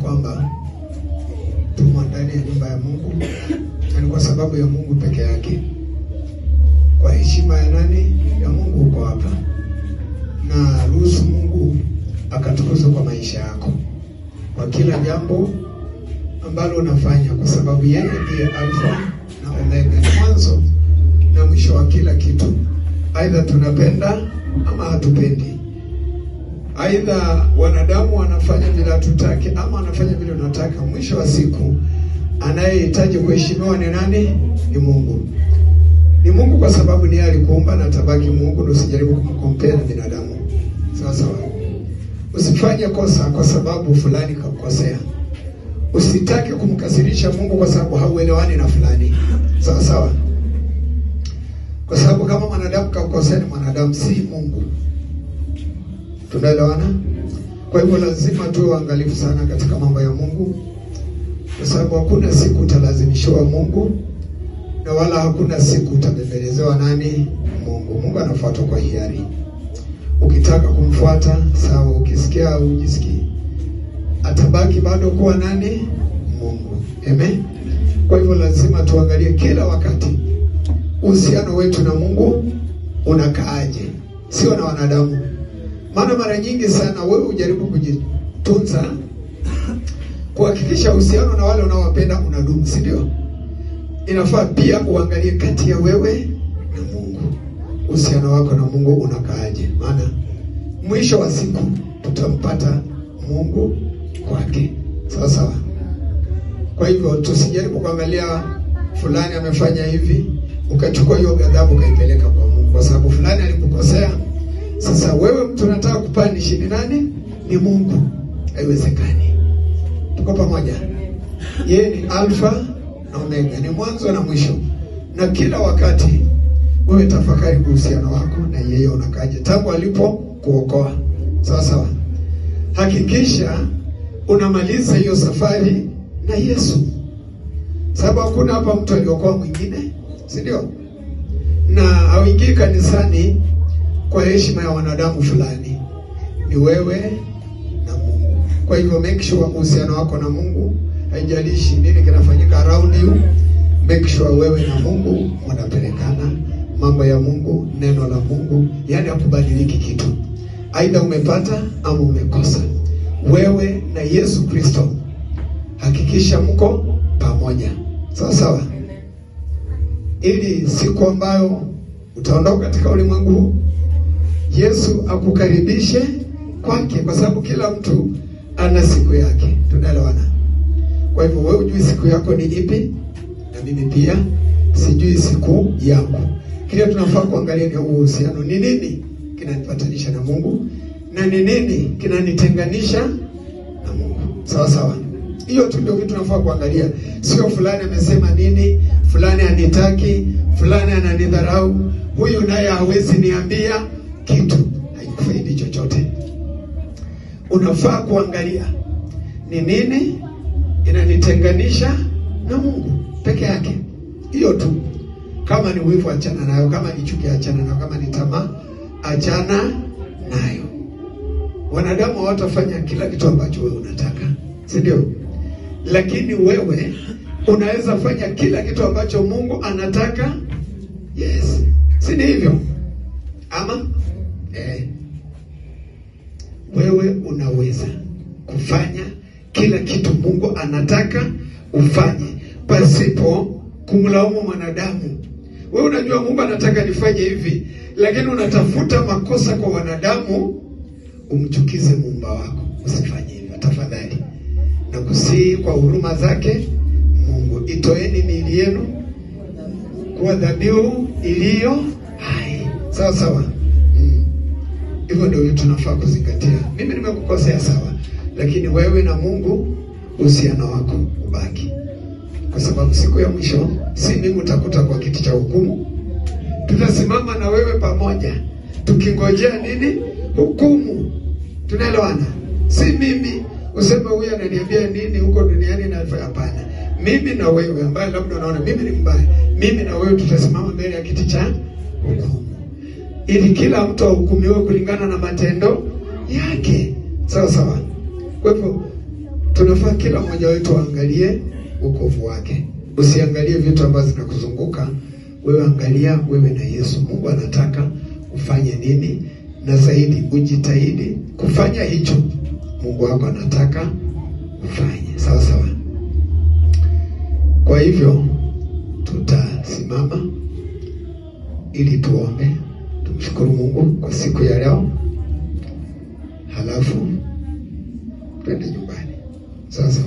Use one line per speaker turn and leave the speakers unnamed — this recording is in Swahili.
kwamba tumo ndani ya nyumba ya Mungu na ni kwa sababu ya Mungu peke yake. Kwa heshima ya nani? Ya Mungu uko hapa, na ruhusu Mungu akatukuzwe kwa maisha yako, kwa kila jambo ambalo unafanya, kwa sababu yeye ndiye Alfa na Omega, ni mwanzo na mwisho wa kila kitu. Aidha tunapenda ama hatupendi, aidha wanadamu wanafanya vile hatutaki ama wanafanya vile unataka. Mwisho wa siku anayehitaji kuheshimiwa ni nani? Ni Mungu. Ni Mungu kwa sababu ni yeye alikuumba na tabaki Mungu, ndio usijaribu kumkompea na binadamu. Sawa sawa. Usifanye kosa kwa sababu fulani kakukosea. Usitake kumkasirisha Mungu kwa sababu hauelewani na fulani. Sawa sawa. Kwa sababu kama mwanadamu kakukosea, ni mwanadamu, si Mungu. Tunaelewana? Kwa hivyo lazima tuwe waangalifu sana katika mambo ya Mungu, kwa sababu hakuna siku utalazimishiwa Mungu na wala hakuna siku utabembelezewa nani? Mungu. Mungu anafuatwa kwa hiari. Ukitaka kumfuata sawa, ukisikia au ujisikii, atabaki bado kuwa nani? Mungu. Amen. Kwa hivyo lazima tuangalie kila wakati uhusiano wetu na Mungu unakaaje, sio na wanadamu. Maana mara nyingi sana wewe ujaribu kujitunza kuhakikisha uhusiano na wale unaowapenda unadumu, si ndio? Inafaa pia uangalie kati ya wewe na Mungu, uhusiano wako na Mungu unakaaje? Maana mwisho wa siku tutampata Mungu kwake, sawa sawa. Kwa hivyo tusijaribu kuangalia fulani amefanya hivi ukachukua hiyo ghadhabu ukaipeleka kwa Mungu, kwa sababu fulani alikukosea. Sasa wewe mtu unataka kupanishi ni nani? Ni Mungu. Haiwezekani. Tuko pamoja? Yeye ni Alfa na Omega, ni mwanzo na mwisho, na kila wakati wewe tafakari uhusiano wako na yeye unakaje tangu alipo kuokoa. Sawa sawa. Hakikisha unamaliza hiyo safari na Yesu, sababu hakuna hapa mtu aliokoa mwingine, si ndio? Na hauingii kanisani kwa heshima ya wanadamu fulani, ni wewe na Mungu. Kwa hivyo make sure uhusiano wako na Mungu, haijalishi nini kinafanyika around you, make sure wewe na Mungu mnapelekana mambo ya Mungu, neno la Mungu, yaani hakubadiliki kitu, aidha umepata ama umekosa. Wewe na Yesu Kristo, hakikisha mko pamoja, sawa sawa, ili siku ambayo utaondoka katika ulimwengu huu Yesu akukaribishe kwake, kwa sababu kila mtu ana siku yake. Tunaelewana? Kwa hivyo wewe hujui siku yako ni ipi, na mimi pia sijui siku yangu. Kile tunafaa kuangalia ni uhusiano, ni nini kinanipatanisha na Mungu na ni nini kinanitenganisha na Mungu. Sawa sawa, hiyo tu ndio kitu tunafaa kuangalia, sio fulani amesema nini, fulani anitaki, fulani ananidharau, huyu naye hawezi niambia kitu, haikufaidi chochote. Unafaa kuangalia ni nini inanitenganisha na Mungu peke yake, hiyo tu. Kama ni wivu, achana nayo. Kama ni chuki, achana nayo. Kama ni tamaa, achana nayo. Wanadamu hawatafanya kila kitu ambacho wewe unataka, si ndio? Lakini wewe unaweza fanya kila kitu ambacho Mungu anataka. Yes, si ni hivyo ama eh? Wewe unaweza kufanya kila kitu Mungu anataka ufanye pasipo kumlaumu mwanadamu. Wewe unajua Mungu anataka nifanye hivi, lakini unatafuta makosa kwa wanadamu umchukize muumba wako. Usifanye hivyo tafadhali, na kusihi kwa huruma zake Mungu, itoeni miili yenu kuwa dhabihu iliyo hai. Sawa sawa, hivyo ndio tunafaa kuzingatia. Mimi nimekukosea sawa, lakini wewe na Mungu uhusiano wako ubaki, kwa sababu siku ya mwisho si mimi utakuta kwa kiti cha hukumu, tutasimama na wewe pamoja tukingojea nini? Hukumu. Tunaelewana? Si mimi useme huyu ananiambia nini huko duniani na hapana. Mimi na wewe ambaye labda unaona mimi ni mbaya, mimi na wewe tutasimama mbele ya kiti cha hukumu, ili kila mtu ahukumiwe kulingana na matendo yake. Sawa sawa. Kwa hivyo tunafaa kila mmoja wetu aangalie wokovu wake. Usiangalie vitu ambavyo zinakuzunguka wewe, angalia wewe na Yesu. Mungu anataka ufanye nini, na zaidi ujitahidi kufanya hicho Mungu wako anataka ufanye. Sawa sawa. Kwa hivyo tutasimama ili tuombe, tumshukuru Mungu kwa siku ya leo, halafu twende nyumbani. Sasa